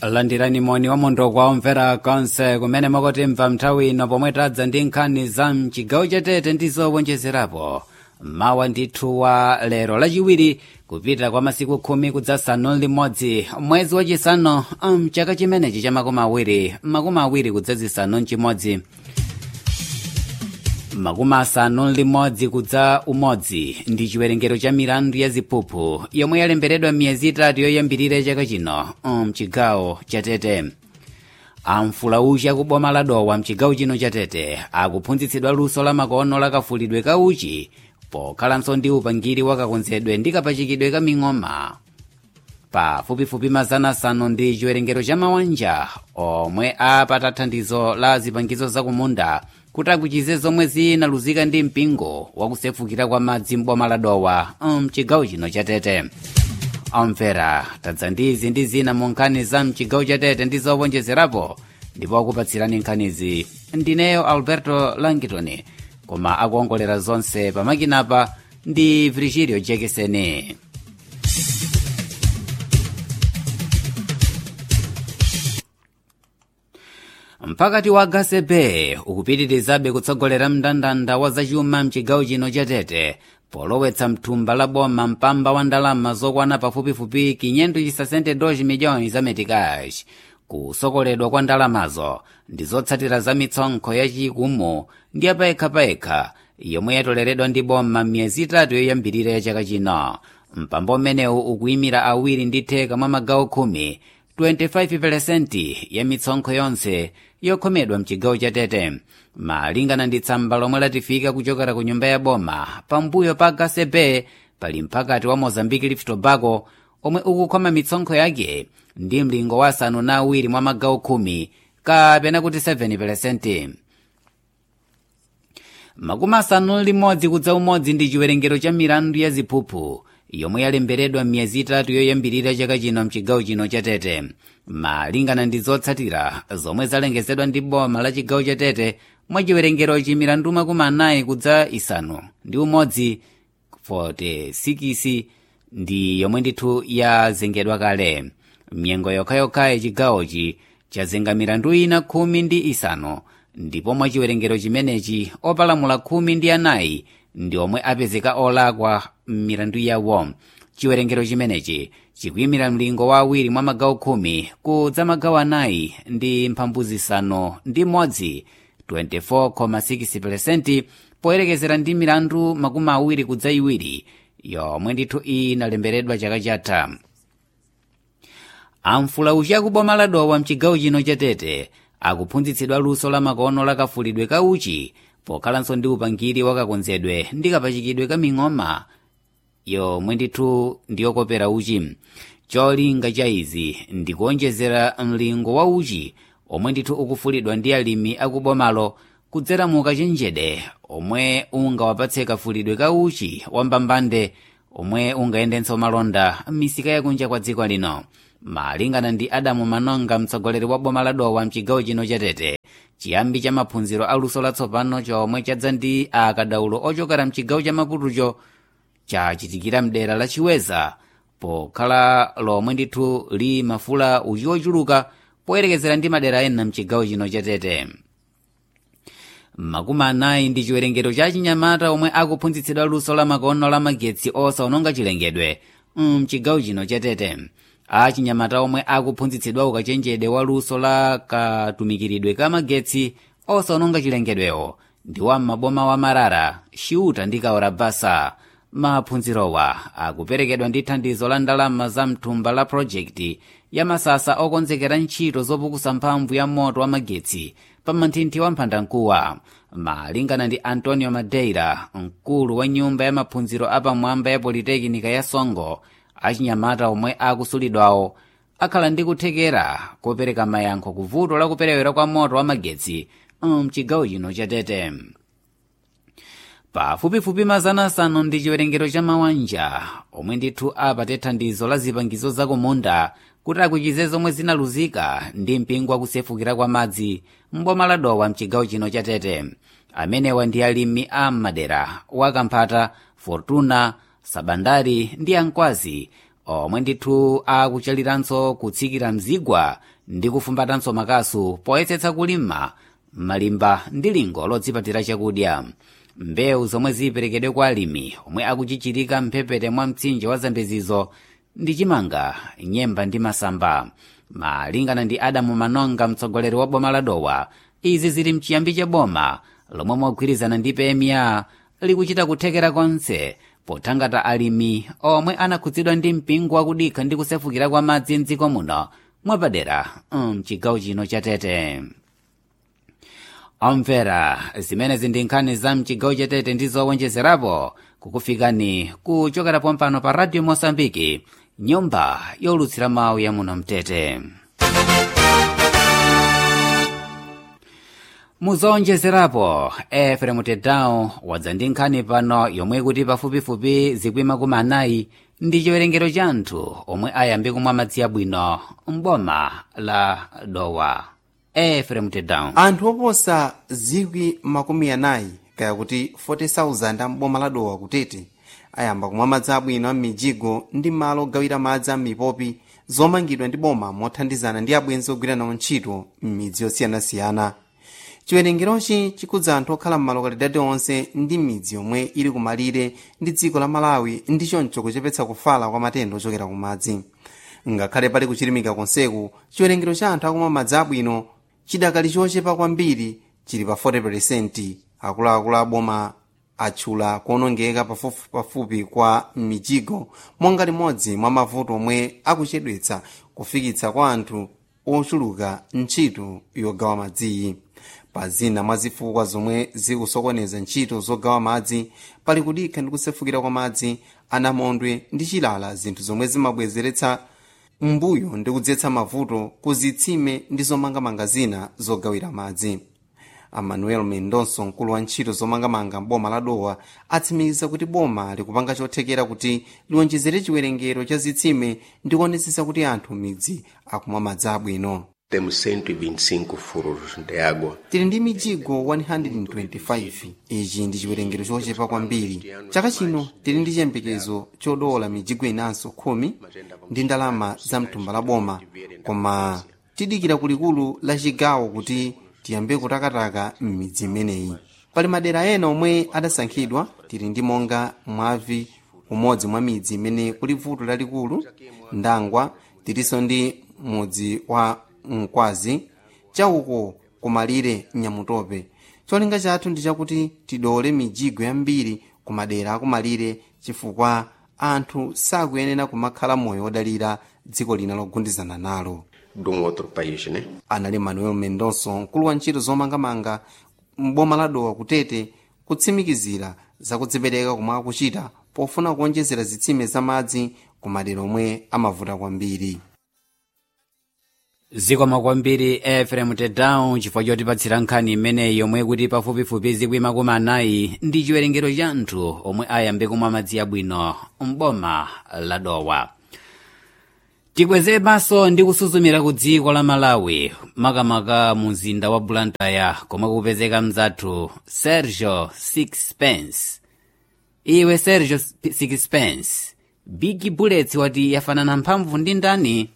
landirani moni wa mondo kwa omvera konse kumene mwakotimva nthawi ino pomwe tadza ndi nkhani za mchigawo chatete ndi zowonjezerapo mawa ndithu wa lero lachiwiri kupita kwa masiku khumi kudzasanu limodzi mwezi wachisanu mchaka chimenechi cha makumi awiri makumi awiri kudzazisanu mchimodzi makumi asanu limodzi kudza umodzi ndi chiwerengero cha milandu ya ziphuphu yomwe yalembedwa miyezi itatu yoyambirira chaka chino mchigawo chatete amfulauchi akuboma la dowa mchigawo chino chatete akuphunzitsidwa luso la makono lakafulidwe ka uchi pokhalanso ndi upangiri wakakonzedwe ndi kapachikidwe ka ming'oma pafupifupi mazana asanu ndi chiwerengero cha mawanja omwe apata thandizo la zipangizo zakumunda kuti akuchize zomwe zinaluzika ndi mpingo wakusefukira kwa madzi m'boma la dowa mchigawo chino chatete omvera tadza ndi izi ndi zina mu nkhani za mchigawo chatete ndi zowonjezerapo ndipo akupatsirani nkhanizi ndineyo alberto langitoni koma akuongolera zonse pamakinapa ndi virgilio jekeseni mpakati wa gasebe ukupitirizabe kutsogolera mndandanda wa zachuma mchigawo chino chatete polowetsa mthumba la boma mpamba wa ndalama zokwana pafupifupi 562 miliyoni za metikash kusokoledwa kwa ndalamazo ndi zotsatira za mitsonkho yachikumu ndi yapayekhapayekha yomwe yatoleredwa ndi boma miyezi itatu yoyambirira ya chaka chino mpamba umenewu ukuyimira awiri ndi theka mwa magawo khumi 25% ya mitsonkho yonse yokhomedwa mchigawo chatete malingana ndi tsamba lomwe latifika kuchokera ku nyumba ya boma pambuyo pa gasebe pali mphakati wa mozambique lift tobago omwe ukukhoma mitsonkho yake ndi mlingo wa asanu na awiri mwa magawo khumi kapena kuti 7% makumi asanu limodzi kudza umodzi ndi chiwerengero cha milandu ya ziphuphu yomwe yalembedwa miyezi itatu yoyambirira chaka chino mchigawo chino chatete malingana ndi zotsatira zomwe zalengezedwa ndi boma la chigawo chatete mwa chiwerengerochi milandu makumi anayi kudza isanu ndi umodzi 46 ndi yomwe ndithu yazengedwa kale mnyengo yokhayokhayi chigawochi chazenga milandu ina khumi ndi isanu ndipo mwa chiwerengero chimenechi opalamula khumi ndi anayi ndi omwe apezeka olakwa m'milandu yawo chiwerengero chimenechi chikuyimira mlingo wa awiri mwa magawo khumi kudza magawo anayi ndi mphambu zisanu ndi modzi 24,6% poyerekezera ndi milandu makumi awiri kudza iwiri yomwe ndithu inalembedwa chaka chatha amfulauchi akuboma la dowa mchigawo chino chatete akuphunzitsidwa luso la makono lakafulidwe ka uchi pokhalanso ndi upangiri wakakonzedwe ndi kapachikidwe ka ming'oma yomwe ndithu ndiyokopera uchi cholinga cha izi ndikuonjezera mlingo wa uchi omwe ndithu ukufulidwa ndi alimi akubomalo kudzera mu kachenjede omwe ungawapatse kafulidwe ka uchi wambambande omwe ungayendenso malonda m'misika yakunja kwa dziko lino malingana ndi adamu manonga mtsogoleri wa boma la dowa mchigawo chino chatete chiyambi cha maphunziro aluso latsopano chomwe chadza ndi akadaulo ochokera mchigawo cha maputucho chachitikira mdera la chiweza pokhala lomwe ndithu li mafula uchi ochuluka poyerekezera ndi madera ena mchigawo chino chatete makumi anayi ndi chiwerengero cha chinyamata omwe akuphunzitsidwa luso la makono la magetsi osaononga chilengedwe mchigawo chino chatete achinyamata omwe akuphunzitsidwa ukachenjede wa luso la katumikiridwe ka magetsi osaononga chilengedwewo ndi wa maboma wa marara xiuta ndi kaorabasa maphunzirowa akuperekedwa ndi thandizo la ndalama za mthumba la projekti ya masasa okonzekera ntchito zopukusa mphamvu ya moto wa magetsi pa manthinthi wa mphandamkuwa malingana ndi antonio madeira mkulu wa nyumba ya maphunziro apamwamba ya politekinika ya songo achinyamata omwe akusulidwawo akhala ndi kuthekera kopereka mayankho ku vuto la kuperewera kwa moto wa magetsi mchigawo chino chatete pafupifupi mazana asanu ndi chiwerengero cha mawanja omwe ndithu apate thandizo la zipangizo zakumunda kuti akuchize zomwe zinaluzika ndi mpingo wakusefukira kwa madzi mboma la dowa mchigawo chino chatete amenewa ndi alimi a madera wakamphata fortuna sabandari ndi ankwazi omwe ndithu akuchaliranso kutsikira mzigwa ndi kufumbatanso makasu poyesetsa kulima malimba ndi lingo lodzipatira chakudya mbewu zomwe ziperekedwe kwa alimi omwe akuchichirika mphepete mwa mtsinje wa zambezizo ndi chimanga nyemba ndi masamba malingana ndi adamu manonga mtsogoleri wa boma la dowa izi zili mchiyambi cha boma lomwe mogwirizana ndi pemia likuchita kuthekera konse pothangata alimi omwe anakhudzidwa ndi mpingo wakudikha ndi kusefukira kwa madzi mdziko muno mwapadera mchigawo chino cha tete omvera zimenezi ndi nkhani za mchigawo cha tete ndi zowonjezerapo kukufikani kuchokera pompano pa radio mosambiki nyumba yolutsira mawu ya muno mtete muzowonjezerapo efremu tedao wadza ndi nkhani pano yomwe kuti pafupifupi zikwi makumi anayi ndi chiwerengero cha anthu omwe ayambe kumwa madzi abwino mboma la dowa efremu tedao anthu oposa zikwi makumi anayi kaya kuti 40,000 amboma la dowa kutete ayamba kumwa madzi abwino m'mijigo ndi malo ogawira madzi a mipopi zomangidwa ndi boma mothandizana ndi abwenzi ogwira nawo ntchito m'midzi yosiyanasiyana chiwerengerochi chikudza anthu okhala m'malokalidadi onse ndi midzi yomwe ili kumalire ndi dziko la malawi ndi choncho kuchepetsa kufala kwa matenda ochokera ku madzi ngakhale pali kuchilimika konseku chiwerengero cha anthu akumwa madzi abwino chidakali chochepa kwambiri chili pa 40% akuluakulu aboma atchula kuonongeka pafupipafupi kwa mijigo monga limodzi mwa mavuto omwe akuchedwetsa kufikitsa kwa anthu ochuluka ntchito yogawa madziyi pa zina mwa zifukwa zomwe zikusokoneza ntchito zogawa madzi pali kudikha ndi kusefukira kwa madzi anamondwe ndi chilala zinthu zomwe zimabwezeretsa mbuyo ndi kudzetsa mavuto ku zitsime ndi zomangamanga zina zogawira madzi amanuel mendonso mkulu wa ntchito zomangamanga m'boma la dowa atsimikiza kuti boma likupanga chothekera kuti liwonjezere chiwerengero cha zitsime ndi kuonetsetsa kuti anthu midzi akumwa madzi abwino Temos 125 furos de água. tili ndi mijigo 125 ichi ndi chiwerengero chochepa kwambiri chaka chino tili ndi chiyembekezo chodola mijigo inanso khumi ndi ndalama za mtumba la boma koma tidikira kulikulu la chigawo kuti tiyambe kutakataka m'midzi imeneyi pali madera ena omwe adasankhidwa tili ndi monga mwavi umodzi mwa midzi imene kuli vuto lalikulu ndangwa tilinso ndi mudzi wa mkwazi chauko kumalire nyamutope cholinga chathu ndi chakuti tidole mijigo yambiri ku madera akumalire chifukwa anthu sakuyenera kumakhala moyo wodalira dziko lina logundizana nalo De um outro país, né? anali manuel mendonso mkulu wa ntchito zomangamanga mboma la dowa kutete kutsimikizira zakudzipereka komwe akuchita pofuna kuonjezera zitsime za madzi ku madera omwe amavuta kwambiri zikoma kwambiri efrem tedown chifukwa chotipatsira nkhani imeneyi yomwe kuti pafupifupi zikwi makumi anayi ndi chiwerengero cha anthu omwe ayambe kumwa madzi abwino mboma la dowa tikweze maso ndi kusuzumira ku dziko la malawi makamaka mu mzinda wa blantyre komwe kupezeka mzathu sergio sixpence iwe sergio sixpence big bullets wati yafanana mphamvu ndi ndani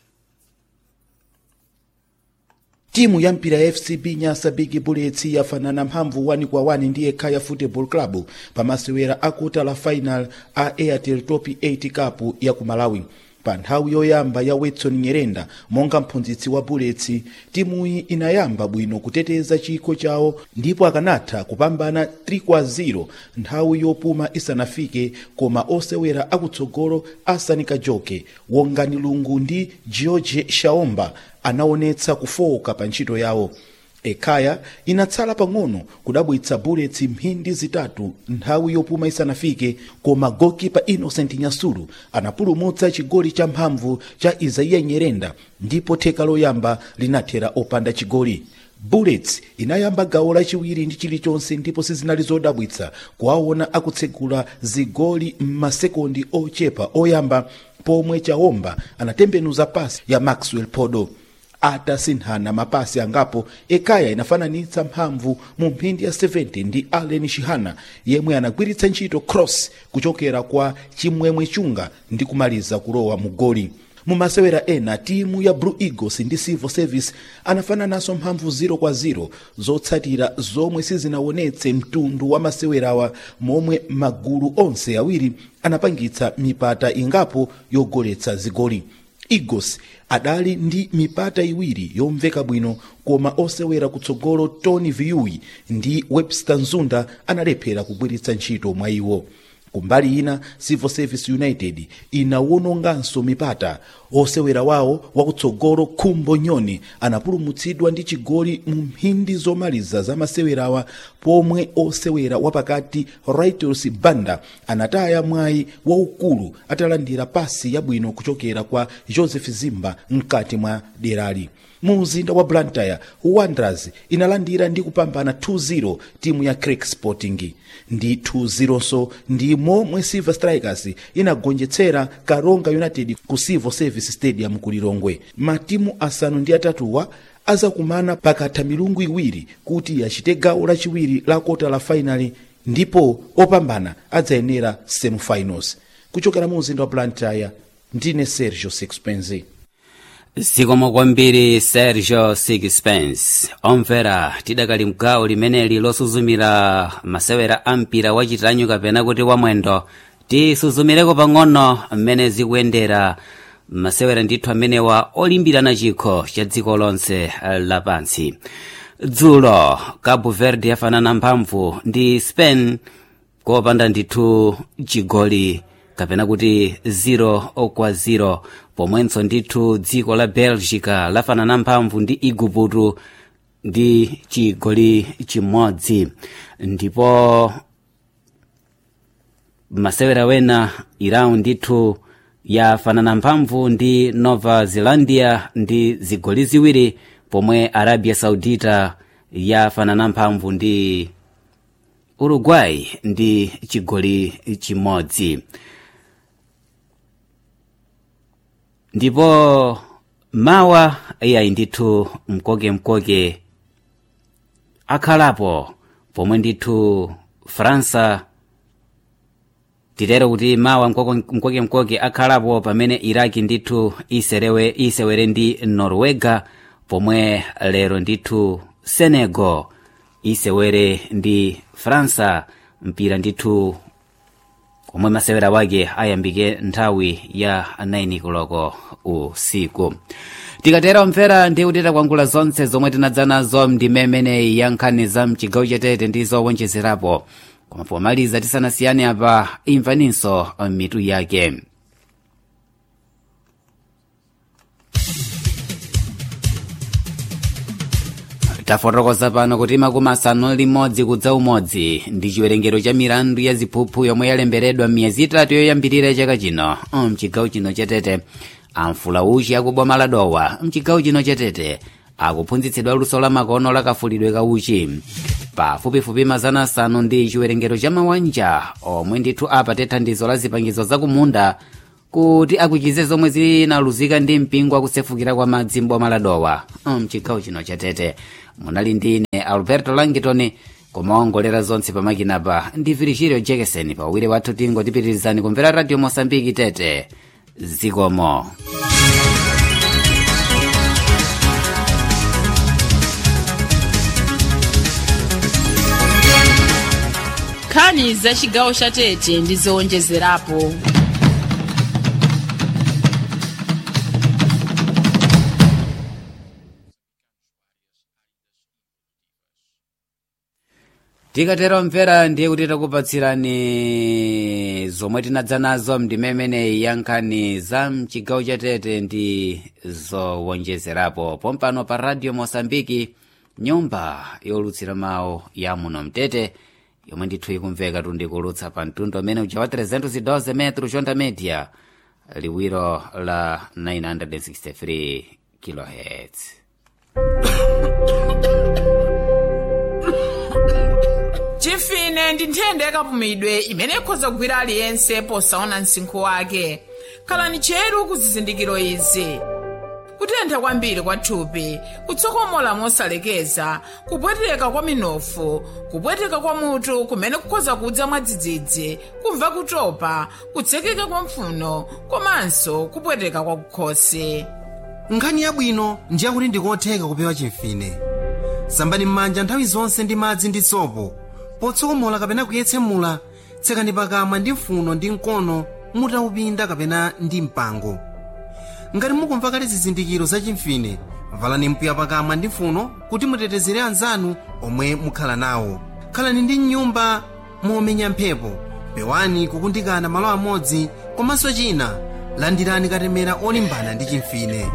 timu ya mpira ya fcb nyasa big bullets yafanana mphamvu 1 kwa 1 ndi ekhaya football club pamasewera akuta la final a airtel top 8 cup ya ku malawi pa nthawi yoyamba ya watson nyerenda monga mphunzitsi wa bullets timuyi inayamba bwino kuteteza chikho chawo ndipo akanatha kupambana 3 kwa 0 nthawi yopuma isanafike koma osewera akutsogolo asanika joke wongani lungu ndi george shaomba anaonetsa kufowoka pa ntchito yawo ekhaya inatsala pang'ono kudabwitsa bullets mphindi zitatu nthawi yopuma isanafike koma gokipa innocent nyasulu anapulumutsa chigoli cha mphamvu cha isaiya nyerenda ndipo theka loyamba linathera opanda chigoli bullets inayamba gawo lachiwiri ndi chilichonse ndipo sizinali zodabwitsa kuwaona akutsegula zigoli m'masekondi ochepa oyamba pomwe chaomba anatembenuza pasi ya maxwell podo atasinthana mapasi angapo ekaya inafananitsa mphamvu mu mphindi ya 70 ndi allen shihana yemwe anagwiritsa ntchito cross kuchokera kwa chimwemwe chunga ndi kumaliza kulowa mu goli mumasewera ena timu ya blue eagles ndi civil service anafanananso mphamvu 0 kwa 0 zotsatira zomwe sizinawonetse mtundu wa masewerawa momwe magulu onse awiri anapangitsa mipata ingapo yogoletsa zigoli eagles adali ndi mipata iwiri yomveka bwino koma osewera kutsogolo tony viui ndi webster nzunda analephera kugwiritsa ntchito mwa iwo kumbali ina civil service united inawononganso mipata osewera wawo wakutsogolo khumbo nyoni anapulumutsidwa ndi chigoli mu mphindi zomaliza za masewerawa pomwe osewera wapakati ritos banda anataya mwayi waukulu atalandira pasi yabwino kuchokera kwa joseph zimba mkati mwa derali mu mzinda wa blantyre wanderers inalandira ndi kupambana 2-0 timu ya creek sporting ndi 2-0 so ndi momwe silver strikers inagonjetsera karonga united ku civil service stadium ku lilongwe matimu asanu ndi atatuwa azakumana pakatha milungu iwiri kuti yachite gawo lachiwiri la kota la finali ndipo opambana adzayenera semifinals kuchokera mu mzinda wa blantyre ndine sergio sixpenzi zikomo kwambiri sergio sixpence omvera tidakali mgawo limeneli losuzumira masewera a mpira wachitanyu kapena kuti wamwendo tisuzumireko pang'ono mmene zikuyendera masewera ndithu amenewa olimbirana chikho cha dziko lonse lapansi dzulo cabo verde yafanana mphamvu ndi spain kopanda ndithu chigoli kapena kuti 0 kwa 0 pomwenso ndithu dziko la belgica lafanana mphamvu ndi igupto ndi chigoli chimodzi ndipo masewera wena irau ndithu yafanana mphamvu ndi nova zelandia ndi zigoli ziwiri pomwe arabia saudita yafanana mphamvu ndi uruguay ndi chigoli chimodzi ndipo mawa iyayi ndithu mkokemkoke akhalapo pomwe ndithu faransa titero kuti mawa mkokemkoke akhalapo pamene iraki ndithu iserewe isewere ndi norwega pomwe lero ndithu senegal isewere ndi faransa mpira ndithu omwe masewera wake ayambike nthawi ya 9 koloko usiku tikatera omvera ndi kuti takwangula zonse zomwe tinadza nazo ndimemeneyi ya nkhani za mchigawo chatete ndi zowonjezerapo koma pomaliza tisanasiyane apa imvaninso mitu yake tafotokoza pano kuti makumi asanu limodzi kudza umodzi ndi chiwerengero cha milandu ya ziphuphu yomwe yalemberedwa miyezi itatu yoyambirira chaka chino mchigawo chino chatete amfula uchi akuboma la dowa mchigawo chino chatete akuphunzitsidwa luso la makono lakafulidwe ka uchi pafupifupi mazana asanu ndi chiwerengero cha mawanja omwe ndithu apate thandizo la zipangizo zakumunda kuti akuchize zomwe zinaluzika ndi mpingo akusefukira kwa madzi m'boma la dowa mchigawo chino chatete munali ndine alberto langitoni kumaongolera zonse pamakinapa ndi virgilio jekesen pawiri wathu tingotipitirizani kumvera radio mosambiki tete zikomo nkhani za chigawo cha tete ndi zowonjezerapo tikatero mvera ndiye kuti takupatsirani zomwe tinadza nazo mdimemeneyi ya nkhani za mchigawo chatete ndi zowonjezerapo pompano pa radio mosambiki nyumba yolutsira mawu ya muno mtete yomwe ndithu ikumveka tundikulutsa pa mtundu amene uja wa 312 metro chonda media liwiro la 963 kilohertz chifine ndi nthenda yakapumidwe imene ikhoza kugwira aliyense posaona msinkhu wake khalani cheru ku zizindikiro izi kutentha kwambiri kwa thupi kutsokomola mosalekeza kupweteka kwa minofu kupweteka kwa mutu kumene kukhoza kudza mwadzidzidzi kumva kutopa kutsekeka kwa mpfuno komanso kupweteka kwa kukhosi nkhani yabwino ndiye kuti ndikotheka kupewa chimfine sambani m'manja nthawi zonse ndi madzi ndi sopo potsokomola kapena kuyetsemula tsekani pakamwa ndi mfuno ndi mkono mutaupinda kapena ndi mpango ngati mukumva kale zizindikiro za chimfine valani mpuya pakamwa ndi mfuno kuti mutetezere anzanu omwe mukhala nawo khalani ndi mnyumba momenya mphepo pewani kukundikana malo amodzi komanso china landirani katemera olimbana ndi chimfine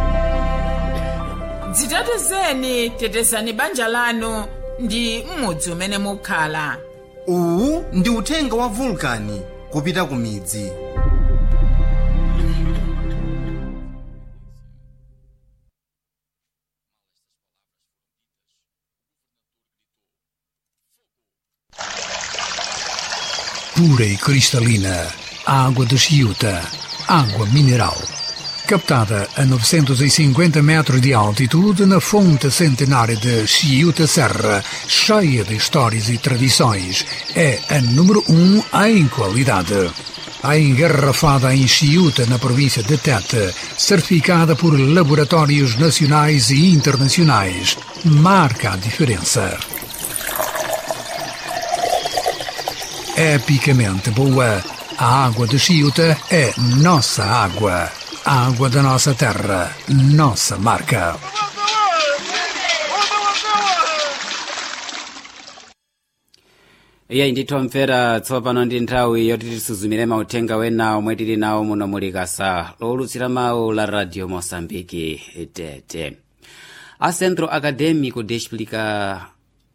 dzitetezeni tetezani banja lanu ndi m'mudzi umene mukhala uwu ndi uthenga wa vulkani kupita ku midzi pura e cristalina, água de Chiuta, água mineral. Captada a 950 metros de altitude na fonte centenária de Chiuta Serra, cheia de histórias e tradições, é a número um em qualidade. A engarrafada em Chiuta, na província de Tete, certificada por laboratórios nacionais e internacionais, marca a diferença. epicamente boa. A água de Chiuta é nossa água. A água da nossa terra, nossa marca. iye ndithomvera tsopano ndi nthawi yoti tisuzumire mauthenga wena omwe tili nawo muno muli kasa lowulutsira mawu la radio moçambique tete a centro acadêmico de explicação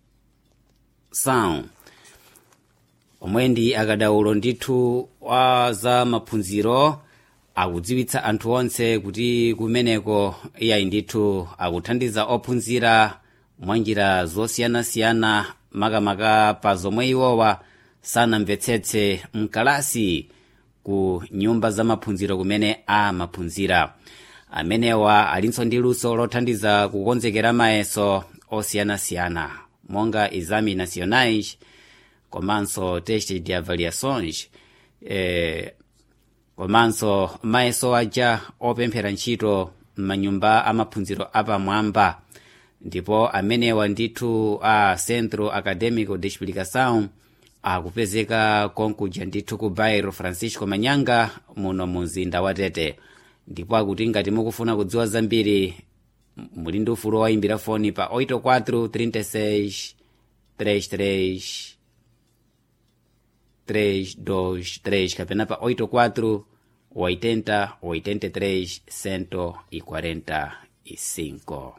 omwe ndi akadaulo ndithu wa za maphunziro akudziwitsa anthu onse kuti kumeneko iyayi ndithu akuthandiza ophunzira mwanjira zosiyanasiyana makamaka pa zomwe iwowa sanamvetsetse mkalasi ku nyumba za maphunziro kumene amaphunzira amenewa alinso ndi luso lothandiza kukonzekera mayeso osiyanasiyana monga exame nacionais komanso teste de avaliações eh, komanso mayeso aja opemphera ntchito m'manyumba amaphunziro apamwamba ndipo amenewa ndithu a centro acadêmico de explicação akupezeka konkuja ndithu ku bairro francisco manyanga muno mu mzinda wa tete ndipo akuti ngati mukufuna kudziwa zambiri muli ndi ufulu wayimbira foni pa 84 36 33 323 kapena pa 84 80 83 145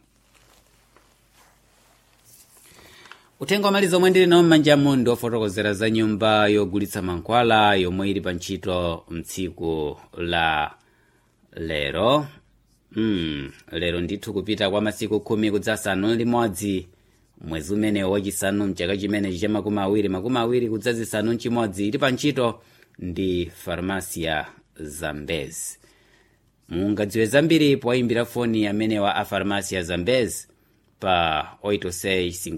uthenga wamaliza omwe ndili nawo m'manja mundi ofotokozera za nyumba yogulitsa mankhwala yomwe ili pa ntchito mtsiku la lero mm, lero ndithu kupita kwa masiku khumi kudzasanu limodzi mwezi umene wachisanu mchaka chimenechi cha makumi awiri makumi awiri kudzazisanu mchimodzi ili pa ntchito ndi farmasia zambezi mungadziwe zambiri poyimbira foni amenewa a farmasia zambezi pa 86